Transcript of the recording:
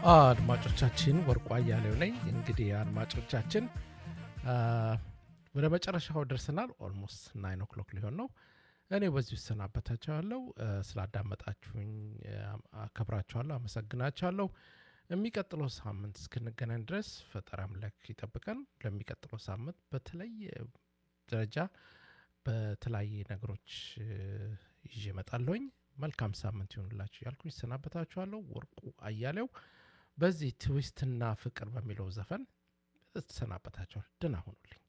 አድማጮቻችን ወርቁ አያሌው ነኝ። እንግዲህ አድማጮቻችን ወደ መጨረሻው ደርሰናል። ኦልሞስት ናይን ኦክሎክ ሊሆን ነው። እኔ በዚሁ እሰናበታችኋለሁ። ስላዳመጣችሁኝ አከብራችኋለሁ፣ አመሰግናችኋለሁ። የሚቀጥለው ሳምንት እስክንገናኝ ድረስ ፈጣሪ አምላክ ይጠብቀን። ለሚቀጥለው ሳምንት በተለየ ደረጃ በተለያየ ነገሮች ይዤ እመጣለሁኝ። መልካም ሳምንት ይሆንላችሁ ያልኩኝ እሰናበታችኋለሁ። ወርቁ አያሌው በዚህ ትዊስትና ፍቅር በሚለው ዘፈን እሰናበታችኋል። ደህና ሁኑልኝ።